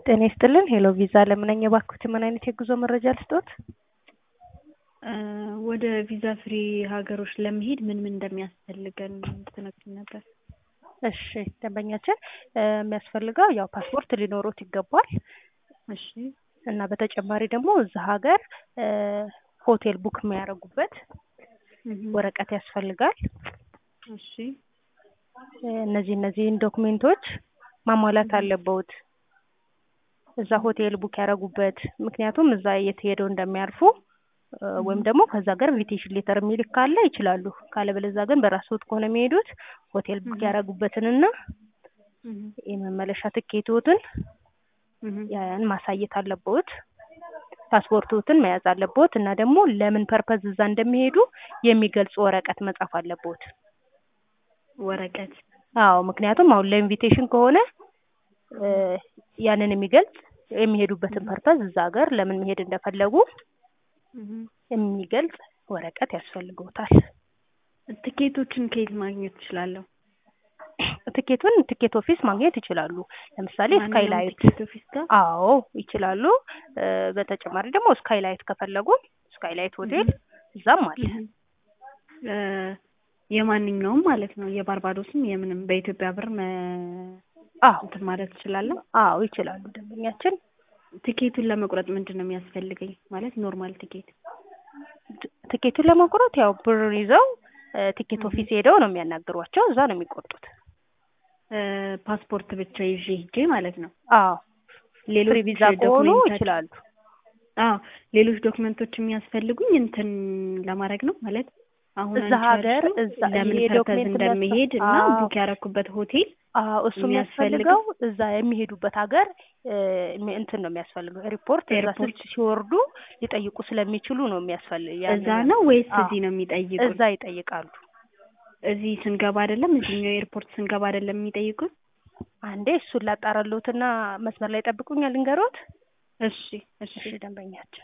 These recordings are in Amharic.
ጤና ይስጥልን ሄሎ ቪዛ ለምነኝ የባክዎት ምን አይነት የጉዞ መረጃ ልስጥዎት? ወደ ቪዛ ፍሪ ሀገሮች ለመሄድ ምን ምን እንደሚያስፈልገን ትነግሪኝ ነበር? እሺ ደንበኛችን የሚያስፈልገው ያው ፓስፖርት ሊኖሮት ይገባል እሺ እና በተጨማሪ ደግሞ እዛ ሀገር ሆቴል ቡክ የሚያደርጉበት ወረቀት ያስፈልጋል። እሺ እነዚህ እነዚህን ዶክሜንቶች ማሟላት አለብዎት እዛ ሆቴል ቡክ ያደረጉበት ምክንያቱም እዛ የት ሄደው እንደሚያርፉ ወይም ደግሞ ከዛ ሀገር ኢንቪቴሽን ሌተር የሚልክ ካለ ይችላሉ። ካለበለዚያ ግን በራስዎት ከሆነ የሚሄዱት ሆቴል ቡክ ያደረጉበትንና የመመለሻ ትኬትዎትን ያን ማሳየት አለብዎት። ፓስፖርትዎትን መያዝ አለብዎት እና ደግሞ ለምን ፐርፐዝ እዛ እንደሚሄዱ የሚገልጽ ወረቀት መጻፍ አለብዎት። ወረቀት አዎ ምክንያቱም አሁን ለኢንቪቴሽን ከሆነ ያንን የሚገልጽ የሚሄዱበትን ፐርፐዝ እዛ ሀገር ለምን መሄድ እንደፈለጉ የሚገልጽ ወረቀት ያስፈልግዎታል። ትኬቶችን ከየት ማግኘት እችላለሁ? ትኬቱን ትኬት ኦፊስ ማግኘት ይችላሉ። ለምሳሌ ስካይላይት ትኬት ኦፊስ ጋር አዎ ይችላሉ። በተጨማሪ ደግሞ ስካይላይት ከፈለጉ ስካይላይት ሆቴል እዛም አለ። የማንኛውም ማለት ነው የባርባዶስም የምንም በኢትዮጵያ ብር መ አዎ እንትን ማለት እችላለሁ? አዎ ይችላሉ ደንበኛችን። ትኬቱን ለመቁረጥ ምንድን ነው የሚያስፈልገኝ? ማለት ኖርማል ትኬት ትኬቱን ለመቁረጥ ያው ብር ይዘው ቲኬት ኦፊስ ሄደው ነው የሚያናግሯቸው። እዛ ነው የሚቆርጡት። ፓስፖርት ብቻ ይዤ ሂጄ ማለት ነው። አዎ ሌሎች ፍሪ ቪዛ ከሆኑ ዶክሜንቶች- ይችላሉ። አዎ ሌሎች ዶክመንቶች የሚያስፈልጉኝ እንትን ለማድረግ ነው ማለት አሁን እዛ አንቺ ሀገር ያልሽው እዛ ለምን ይሄ ፐርፐዝ ዶክሜንት እንደሚሄድ እና አዎ ቡክ ያደረኩበት ሆቴል አዎ እሱ የሚያስፈልገው- የሚያስፈልገው እዛ የሚሄዱበት ሀገር እ እንትን ነው የሚያስፈልገው ሪፖርት እዛ ኤርፖርት ስልክ ሲወርዱ ሊጠይቁ ስለሚችሉ ነው የሚያስፈልግ እዛ ነው ወይስ አዎ እዚህ ነው የሚጠይቁን? እዛ ይጠይቃሉ። እዚህ ስንገባ አይደለም እዚህኛው ኤርፖርት ስንገባ አይደለም የሚጠይቁን? አንዴ እሱን ላጣራልዎትና መስመር ላይ ጠብቁኛል ልንገሮት። እሺ እሺ እሺ ደንበኛችን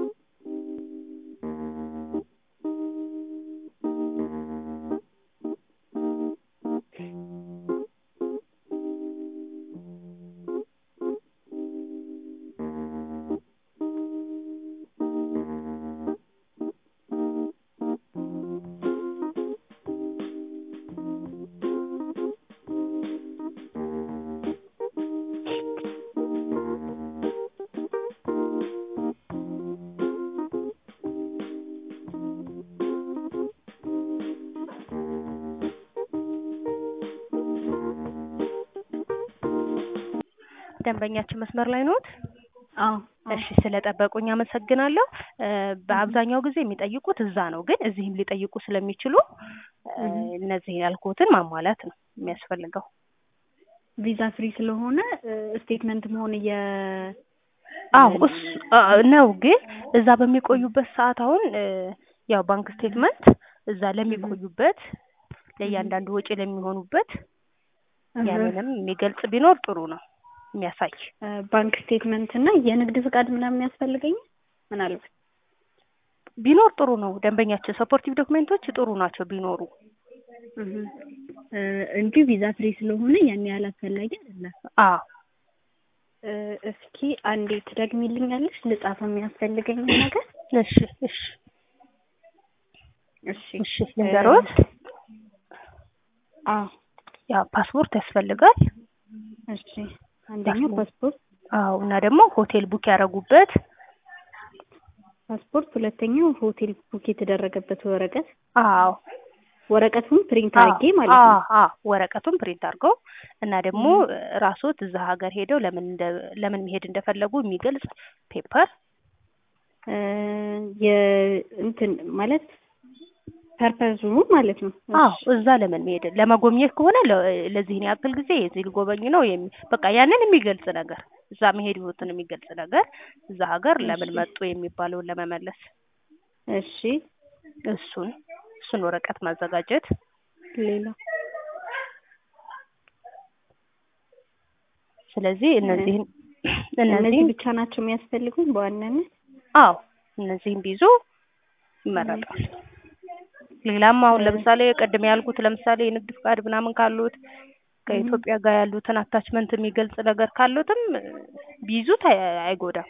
ደንበኛችን መስመር ላይ ኖት? አዎ አዎ እሺ ስለጠበቁኝ አመሰግናለሁ። እ በአብዛኛው ጊዜ የሚጠይቁት እዛ ነው፣ ግን እዚህም ሊጠይቁ ስለሚችሉ እ እነዚህ ያልኩትን ማሟላት ነው የሚያስፈልገው። ቪዛ ፍሪ ስለሆነ ስቴትመንት መሆን እየ አዎ እሱ አ- ነው፣ ግን እዛ በሚቆዩበት ሰዓት አሁን እ ያው ባንክ ስቴትመንት እዛ ለሚቆዩበት ለእያንዳንዱ ወጪ ለሚሆኑበት ያንንም የሚገልጽ ቢኖር ጥሩ ነው የሚያሳይ ባንክ ስቴትመንት እና የንግድ ፍቃድ ምናምን ያስፈልገኝ ምናልባት ቢኖር ጥሩ ነው። ደንበኛችን ሰፖርቲቭ ዶክሜንቶች ጥሩ ናቸው ቢኖሩ። እህ እ እንጂ ቪዛ ፍሪ ስለሆነ ያን ያህል አስፈላጊ አይደለም። አዎ እ እስኪ አንዴ ትደግሚልኛለሽ ልጻፍ የሚያስፈልገኝ ነገር? እሺ እሺ እሺ እሺ ልንገሮት። አዎ ያው ፓስፖርት ያስፈልጋል። እሺ አንደኛው ፓስፖርት አዎ እና ደግሞ ሆቴል ቡክ ያደረጉበት ፓስፖርት፣ ሁለተኛው ሆቴል ቡክ የተደረገበት ወረቀት አዎ ወረቀቱን ፕሪንት አዎ አድርጌ ማለት ነው። አዎ አዎ ወረቀቱን ፕሪንት አድርገው እና ደግሞ ራስዎት እዛ ሀገር ሄደው ለምን እንደ ለምን መሄድ እንደፈለጉ የሚገልጽ ፔፐር እ የእንትን ማለት ፐርፐዙ ማለት ነው። አዎ እዛ ለምን መሄድ ለመጎብኘት ከሆነ ለ- ለዚህን ያክል ጊዜ የዚህ ልጎበኝ ነው የሚ በቃ ያንን የሚገልጽ ነገር እዛ መሄድ ህይወትን የሚገልጽ ነገር እዛ ሀገር ለምን እሺ። መጡ የሚባለውን ለመመለስ እሺ እሱን እሱን ወረቀት ማዘጋጀት ሌላ ስለዚህ እነዚህን እነዚህ እነዚህን ብቻ ናቸው የሚያስፈልጉኝ በዋናነት? አዎ እነዚህን ቢይዙ ይመረጣል። ሌላም አሁን ለምሳሌ ቅድም ያልኩት ለምሳሌ የንግድ ፍቃድ ምናምን ካሉት ከኢትዮጵያ ጋር ያሉትን አታችመንት የሚገልጽ ነገር ካሉትም እ፣ ቢይዙት አይ- አይጎዳም።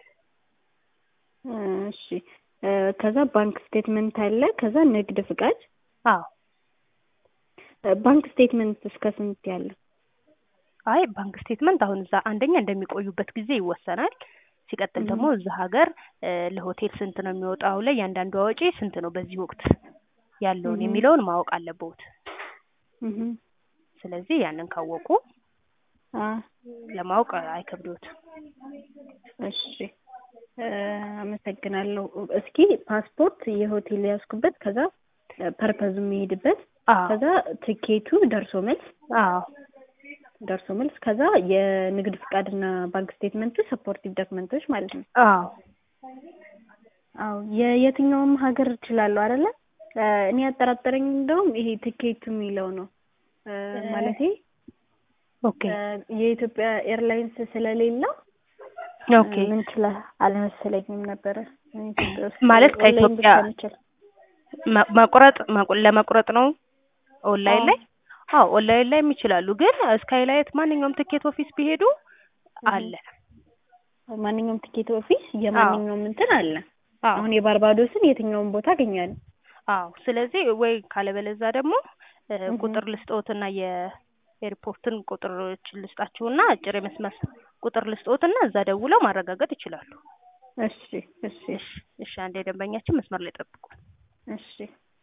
እሺ እ፣ ከዛ ባንክ ስቴትመንት አለ። ከዛ ንግድ ፍቃድ። አዎ እ፣ ባንክ ስቴትመንት እስከ ስንት ያለ? አይ ባንክ ስቴትመንት አሁን እዛ አንደኛ እንደሚቆዩበት ጊዜ ይወሰናል። ሲቀጥል ደግሞ እዛ ሀገር እ፣ ለሆቴል ስንት ነው የሚወጣው፣ ለእያንዳንዱ ወጪ ስንት ነው በዚህ ወቅት ያለውን Mhm. የሚለውን ማወቅ አለብዎት። እህ ስለዚህ ያንን ካወቁ አ ለማወቅ አይከብዶትም። እሺ እ፣ አመሰግናለሁ። እስኪ ፓስፖርት የሆቴል ያዝኩበት፣ ከዛ ፐርፐዙ የሚሄድበት፣ አዎ ከዛ ትኬቱ ደርሶ መልስ አዎ ደርሶ መልስ፣ ከዛ የንግድ ፍቃድና ባንክ ስቴትመንቱ ሰፖርቲቭ ዶክመንቶች ማለት ነው። አዎ አዎ የየትኛውም ሀገር እችላለሁ አይደለ? እ፣ እኔ ያጠራጠረኝ እንደውም ይሄ ትኬቱ የሚለው ነው እ፣ ማለቴ ኦኬ እ፣ የኢትዮጵያ ኤርላይንስ ስለሌለው ኦኬ ምን ችላ አልመሰለኝም ነበረ ኢትዮጵያ ውስጥ ማለት ኦንላይን ከኢትዮጵያ ብቻ የሚችል መ- መቁረጥ መቁ- ለመቁረጥ ነው ኦንላይን አዎ። ላይ አዎ ኦንላይን ላይም ይችላሉ። ግን ስካይላይት ማንኛውም ትኬት ኦፊስ ቢሄዱ አለ። ማንኛውም ትኬት ኦፊስ የማንኛውም እንትን አለ። አዎ አሁን የባርባዶስን የትኛውም ቦታ አገኛለሁ። አዎ። ስለዚህ ወይ ካለበለዛ ደግሞ እ፣ እህ። ቁጥር ልስጥዎትና የኤርፖርትን ቁጥሮች ልስጣችሁና አጭር የመስመር ቁጥር ልስጥዎትና እዛ ደውለው ማረጋገጥ ይችላሉ። እሺ እሺ እሺ እሺ። አንድ የደንበኛችን መስመር ላይ ጠብቁ። እሺ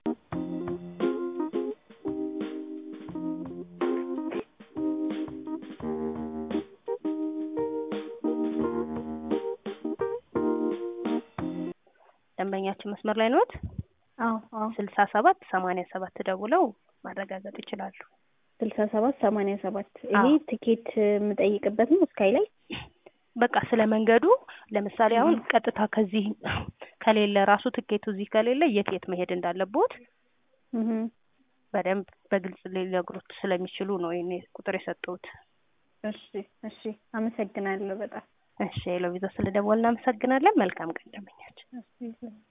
ደንበኛችን መስመር ላይ ነዎት? አዎ አዎ ስልሳ ሰባት ሰማንያ ሰባት ደውለው ማረጋገጥ ይችላሉ። ስልሳ ሰባት ሰማንያ ሰባት ይሄ አዎ። ትኬት የምጠይቅበት ነው ስካይ ላይ በቃ ስለ መንገዱ ለምሳሌ አሁን እህ። ቀጥታ ከዚህ ከሌለ ራሱ ትኬቱ እዚህ ከሌለ የት የት መሄድ እንዳለቦት እህ። በደንብ በግልጽ ሊነግሩት ስለሚችሉ ነው ይሄን ቁጥር የሰጠሁት። እሺ እሺ አመሰግናለሁ በጣም እሺ ሎቪዛ ስለደወልን እናመሰግናለን። መልካም ቀን ደንበኛችን። እሺ